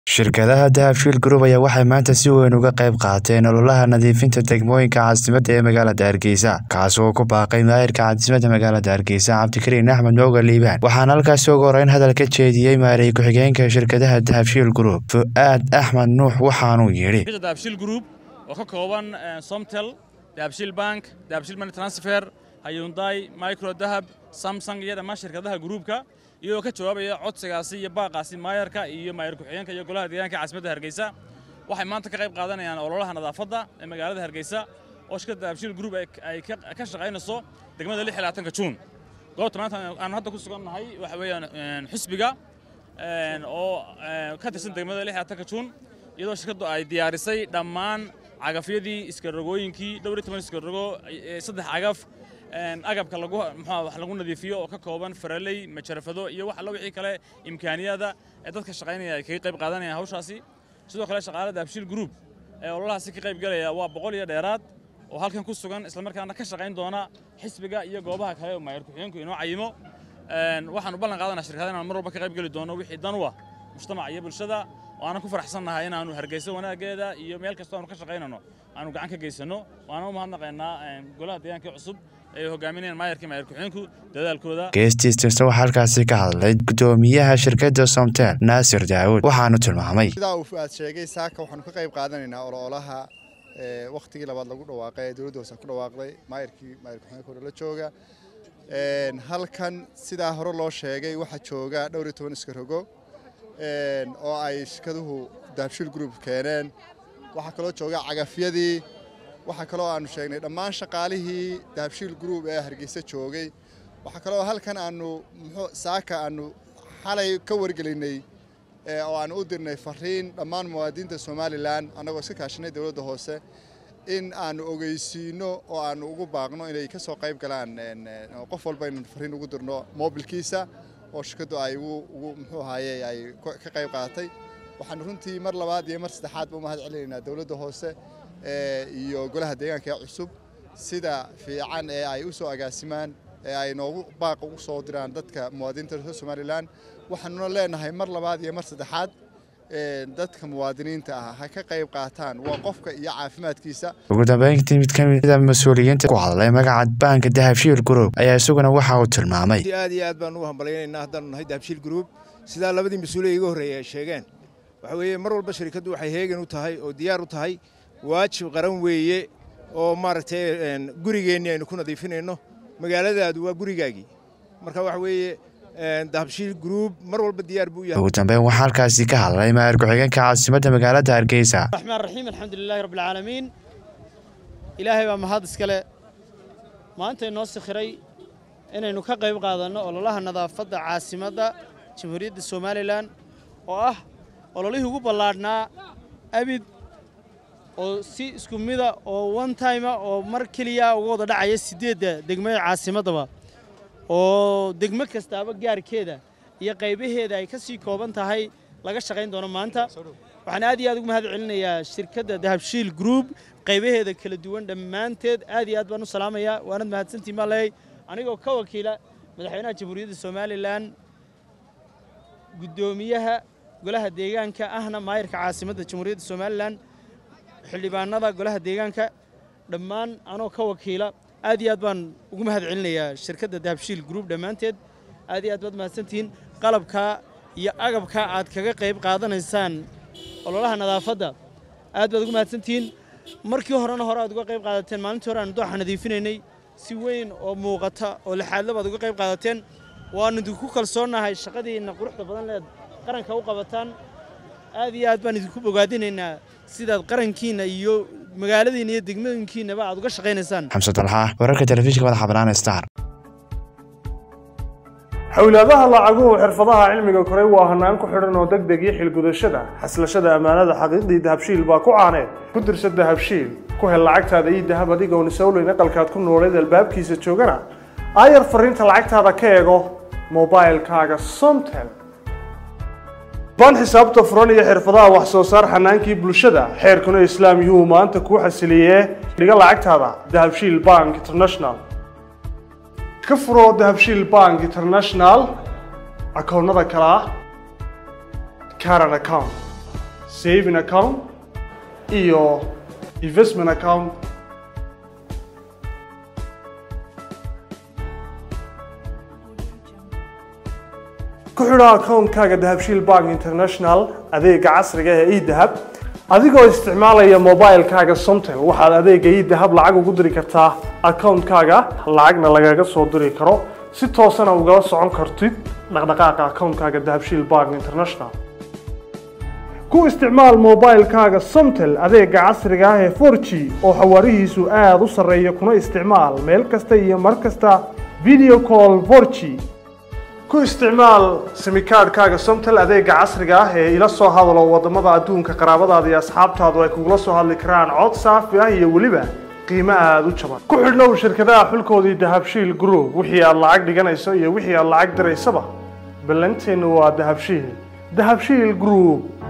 shirkadaha dahabshiil group ayaa waxay maanta si weyn uga qayb qaateen ololaha nadiifinta degmooyinka caasimadda ee magaalada hargeysa kaas oo ku baaqay maayirka caasimadda magaalada hargeysa cabdikariin axmed mooga liibaan waxaana halkaasi ugu horeyn hadal ka jeediyey maarey ku-xigeenka shirkadaha dahabshiil group fu-aad axmed nuux waxaanuu yidhi dahabshiil group oo ka kooban somtel dahabshiil bank dahabshiil money transfer hayunday micro dahab samsung iyo dhammaan shirkadaha gruupka iyagoo ka jawaabaya codsigaasi iyo baaqaasi maayarka iyo maayar ku-xigeenka iyo golaha deegaanka caasimadda hargeysa waxay maanta ka qayb qaadanayaan ololaha nadaafadda ee magaalada hargeysa oo shirkadda dahabshiil group ay ka shaqaynayso degmada lix iyo labaatanka juun goobta maanta aan hadda ku sugan nahay waxa weeyaan xisbiga oo ka tirsan degmada lix iyo labaatanka juun iyadoo shirkaddu ay diyaarisay dhammaan cagafyadii iskarogooyinkii dhowr iyo toban iskarogoo saddex cagaf agabka lagu muxuu wax lagu nadiifiyo oo ka kooban faraley majarafado iyo wax alla wixii kale imkaaniyada ee dadka shaqaynaya ay kaga qayb qaadanayaan hawshaasi sidoo kale shaqaalada dahabshiil group ee ololahaasi ka qayb galaya waa boqol iyo dheeraad oo halkan ku sugan islamarkaana ka shaqayn doona xisbiga iyo goobaha kale oo maayar ku-xigeenku inoo cayimo waxaanu ballan qaadanaa shirkada inaan mar walba ka qayb geli doono wixii dan u ah mujtamaca iyo bulshada waanan ku faraxsannahay inaannu hargeyso wanaaggeeda iyo meel kastoo aanu ka shaqaynano aanu gacan ka geysanno waana u mahadnaqaynaa golaha deegaanka cusub ay hogaaminayaan maayarkii maayar ku-xigeenku dadaalkooda geestiistirsa waxaa halkaasi ka hadlay guddoomiyaha shirkadda somtel naasir daawud waxaanu tilmaamay sidaa uu fu-aad sheegay saaka waxaanu ka qayb qaadanaynaa ololaha wakhtigii labaad lagu dhawaaqay ee dowladda hoose ku dhawaaqday maayarkii maayar ku-xigeenka hore la jooga halkan sidaa hore loo sheegay waxaa jooga dhowr iyo toban iskarogo oo ay shirkaduhu dahabshiil group keeneen waxaa kaloo jooga cagafyadii waxaa kaloo aanu sheegnay dhammaan shaqaalihii dahabshiil group ee hargeysa joogay waxaa kaloo halkan aanu muxuu saaka aanu xalay ka wargelinay oo aanu u dirnay fariin dhammaan muwaadiniinta somalilan annagoo iska kaashanay dowladda hoose in aanu ogeysiino oo aanu ugu baaqno inay ka soo qayb galaan qof walba inaan fariin ugu dirno moobilkiisa oo shirkaddu ay ugu muxuu ahaaye ay ka qayb qaadatay waxaanu runtii mar labaad iyo mar saddexaadba u mahad celinaynaa dowladda hoose iyo golaha deegaanka ee cusub sida fiican ee ay u soo agaasimaan ee ay noogu baaqa ugu soo diraan dadka muwaadiniinta reer somalilan waxaanuna leenahay mar labaad iyo mar saddexaad dadka muwaadiniinta ah ha ka qayb qaataan waa qofka iyo caafimaadkiisa ugu dambeyntii mid ka mida mas-uuliyiinta ku hadlay magaca baanka dahabshiil group ayaa isaguna waxa uu tilmaamay aad iyo aad baan ugu hambalyaynaynaa haddaanu nahay dahabshiil group sidaa labadii mas-uuliya iga horreeyay ay sheegeen waxa weeye mar walba shirkaddu waxay heegan u tahay oo diyaar u tahay waajib qaran weeye oo maaragtay gurigeennii aynu ku nadiifinayno magaaladaadu waa gurigaagii marka waxa weeye dahabshiil group mar walba diyaar buu yahay ugu dambeyn waxaa halkaasi ka hadlay maayar ku-xigeenka caasimadda magaalada hargeysa raxmaan raxiim alxamdulilahi rabbilcaalamiin ilaahay baa mahad iskale maanta inoo sikhiray inaynu ka qayb qaadanno ololaha nadaafadda caasimadda jamhuuriyadda somalilan oo ah ololihii ugu ballaadhnaa abid oo si isku mida oo one timea oo mar keliya uga wada dhacaya siddeedda degmada caasimaddaba oo degmo kastaaba gaarkeeda iyo qaybaheeda ay ka sii kooban tahay laga shaqayn doono maanta waxaan aad iyo aad ugu mahad celinayaa shirkadda dahabshiil group qaybaheeda kala duwan dhammaanteed aad iyo aad baan u salaamayaa waanad mahadsantiin baa leeyay anigoo ka wakiila madaxweynaha jamhuuriyadda somalilan guddoomiyaha golaha deegaanka ahna maayarka caasimadda jamhuuriyadda somalilan xildhibaanada golaha deegaanka dhammaan anoo ka wakiila aad iyo aad baan ugu mahad celinayaa shirkadda dahabshiil group dhammaanteed aad iyo aad baad mahadsantihiin qalabka iyo agabka aad kaga qayb qaadanaysaan ololaha nadaafadda aad baad ugu mahadsantihiin markii horena hore aad uga qayb qaadateen maalintii hore aanu dooxa nadiifinaynay si weyn oo muuqata oo lixaadla baad uga qayb qaadateen waannu idinku kalsoonnahay shaqadiinna quruxda badan leed qaranka u qabataan aad iyo aad baan idinku bogaadinaynaa sidaad qarankiinna iyo magaaladiinna iyo degmooyinkiinnaba aad uga shaqaynaysaan xamse dalxa wararka telefishinka madaxa bannaan star xowlaadaha lacaguhu xirfadaha cilmiga koray waa hanaan ku xidhan oo deg deg iyo xilgudashada xaslashada ammaanada xaqiiqdii dahabshiil baa ku caaneed ku dirsa dahabshiil ku hel lacagtaada iyo dahab adigoon isowleyn aqalkaad ku nooleed albaabkiisa joogana aayar fariinta lacagtaada ka eego mobailkaaga somtel baan xisaabta furan iyo xirfadaha wax soo saar xanaankii bulshada xeerkuna islaam yuhuu maanta kuu xasiliyee dhiga lacagtaada dahabshiil bank international ka furo dahabshiil bank international akoonnada kale ah caran account saving account iyo investment account ku xidho akoonkaaga dahabshiil bank international adeega casriga ee edahab adigoo isticmaalaya mobilekaaga somtel waxaad adeega edahab lacag ugu diri kartaa akoonkaaga lacagna lagaga soo diri karo si toosana ugala socon kartid dhaqdhaqaaqa akoonkaaga dahabshiil bank international ku isticmaal mobilekaaga somtel adeega casriga ah ee 4g oo xawaarihiisu aada u sarreeya kuna isticmaal meel kasta iyo mar kasta video call 4g ku isticmaal simikaadhkaaga somtel adeega casriga ah ee ila soo hadalo wadamada adduunka qaraabadaada iyo asxaabtaadu ay kugula soo hadli karaan cod saafi ah iyo weliba qiimo aada u jaban ku xidhnow shirkadaha xulkoodii dahabshiil group wixii aad lacag dhiganayso iyo wixii aad lacag diraysaba ballanteennu waa dahabshiil dahabshiil group